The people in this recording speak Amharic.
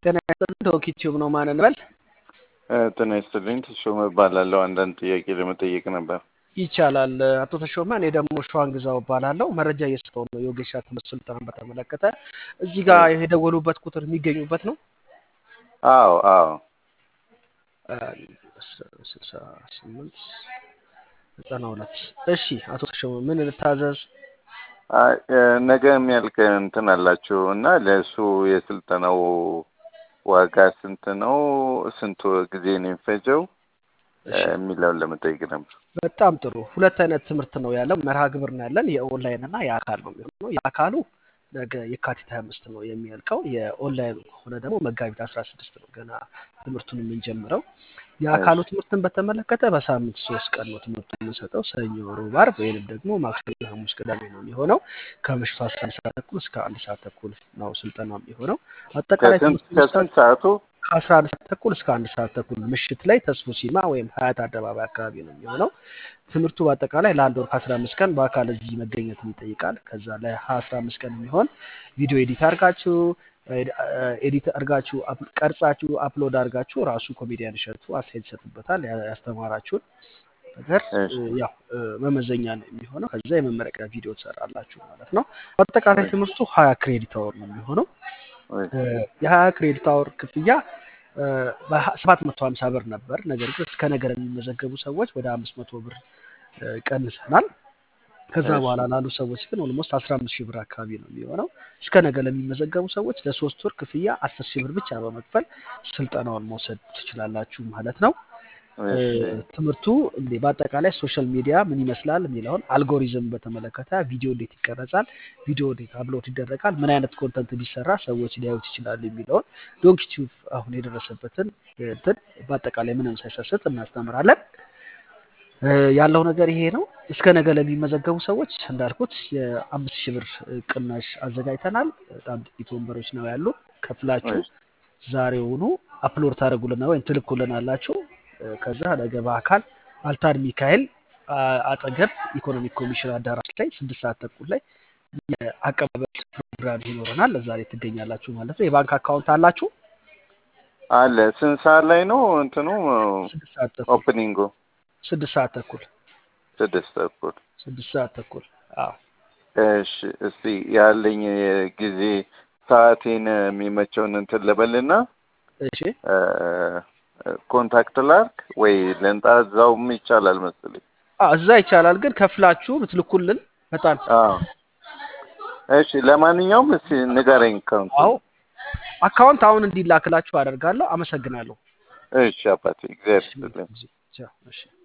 ጤና ይስጥልኝ ዶክ ዩቲዩብ ነው ማን እንበል? ጤና ይስጥልኝ ተሾመ እባላለሁ። አንዳንድ ጥያቄ ለመጠየቅ ነበር። ይቻላል አቶ ተሾመ። እኔ ደግሞ ሸዋን ግዛው እባላለሁ። መረጃ እየሰጠሁ ነው የወጌሻ ትምህርት ስልጠናን በተመለከተ። እዚህ ጋር የደወሉበት ቁጥር የሚገኙበት ነው። አዎ አዎ ስልሳ ስምንት ዘጠና ሁለት እሺ አቶ ተሾመ ምን ልታዘዝ? አይ፣ ነገ የሚያልቅ እንትን አላችሁ እና ለእሱ የስልጠናው ዋጋ ስንት ነው? ስንት ጊዜ ነው የሚፈጀው የሚለውን ለመጠየቅ ነበር። በጣም ጥሩ። ሁለት አይነት ትምህርት ነው ያለው፣ መርሃ ግብር ነው ያለን። የኦንላይን እና የአካል ነው የሚሆነው። የአካሉ ነገ የካቲት ሀያ አምስት ነው የሚያልቀው። የኦንላይን ከሆነ ደግሞ መጋቢት አስራ ስድስት ነው ገና ትምህርቱን የምንጀምረው። የአካሉ ትምህርትን በተመለከተ በሳምንት ሶስት ቀን ነው ትምህርቱ የምንሰጠው። ሰኞ፣ ሮብ፣ ዓርብ ወይንም ደግሞ ማክሰኞ፣ ሐሙስ፣ ቅዳሜ ነው የሚሆነው። ከምሽቱ አስራ አንድ ሰዓት ተኩል እስከ አንድ ሰዓት ተኩል ነው ስልጠናው የሚሆነው። አጠቃላይ ትምህርቱ ከስንት ሰዓቱ? ከአስራ አንድ ሰዓት ተኩል እስከ አንድ ሰዓት ተኩል ምሽት ላይ ተስፎ ሲማ ወይም ሀያት አደባባይ አካባቢ ነው የሚሆነው። ትምህርቱ በአጠቃላይ ለአንድ ወር ከአስራ አምስት ቀን በአካል እዚህ መገኘትን ይጠይቃል። ከዛ ለአስራ አምስት ቀን የሚሆን ቪዲዮ ኤዲት አድርጋችሁ ኤዲት አድርጋችሁ ቀርጻችሁ አፕሎድ አድርጋችሁ ራሱ ኮሜዲያን እሸቱ አስተያየት ይሰጥበታል። ያስተማራችሁን ነገር ያው መመዘኛ ነው የሚሆነው። ከዛ የመመረቂያ ቪዲዮ ትሰራላችሁ ማለት ነው። በአጠቃላይ ትምህርቱ ሀያ ክሬዲት አወር ነው የሚሆነው። የሀያ ክሬዲት አወር ክፍያ ሰባት መቶ ሀምሳ ብር ነበር። ነገር ግን እስከ ነገር የሚመዘገቡ ሰዎች ወደ አምስት መቶ ብር ቀንሰናል። ከዛ በኋላ ላሉ ሰዎች ግን ኦልሞስት አስራ አምስት ሺህ ብር አካባቢ ነው የሚሆነው። እስከ ነገ ለሚመዘገቡ ሰዎች ለሶስት ወር ክፍያ አስር ሺህ ብር ብቻ በመክፈል ስልጠናውን መውሰድ ትችላላችሁ ማለት ነው። ትምህርቱ እንዴ በአጠቃላይ ሶሻል ሚዲያ ምን ይመስላል የሚለውን አልጎሪዝም በተመለከተ ቪዲዮ እንዴት ይቀረጻል፣ ቪዲዮ እንዴት አፕሎድ ይደረጋል፣ ምን አይነት ኮንተንት ቢሰራ ሰዎች ሊያዩት ይችላሉ የሚለውን ዶንክ ቲዩብ አሁን የደረሰበትን እንትን በአጠቃላይ ምንም ሳይሰስት እናስተምራለን። ያለው ነገር ይሄ ነው። እስከ ነገ ለሚመዘገቡ ሰዎች እንዳልኩት የአምስት ሺህ ብር ቅናሽ አዘጋጅተናል። በጣም ጥቂት ወንበሮች ነው ያሉ። ከፍላችሁ ዛሬውኑ አፕሎድ ታደርጉልና ወይም ትልኩልን አላችሁ። ከዛ ነገ በአካል አልታድ ሚካኤል አጠገብ ኢኮኖሚክ ኮሚሽን አዳራሽ ላይ ስድስት ሰዓት ተኩል ላይ የአቀባበል ፕሮግራም ይኖረናል። እዛ ላይ ትገኛላችሁ ማለት ነው። የባንክ አካውንት አላችሁ? አለ። ስንት ሰዓት ላይ ነው እንትኑ ስድስት ሰዓት ተኩል ኦፕኒንጉ? ስድስት ሰዓት ተኩል ስድስት ተኩል ስድስት ሰዓት ተኩል አዎ። እሺ፣ እስቲ ያለኝ ጊዜ ሰዓቴን የሚመቸውን እንትን ልበልና እሺ ኮንታክት ላርክ ወይ ለንጣ እዛውም ይቻላል መሰለኝ። አዎ እዛ ይቻላል፣ ግን ከፍላችሁ ብትልኩልን በጣም አዎ። እሺ ለማንኛውም እስቲ ንገረኝ ካውንት። አዎ አካውንት አሁን እንዲላክላችሁ አደርጋለሁ። አመሰግናለሁ። እሺ አባቴ እግዚአብሔር ይስጥልኝ። እሺ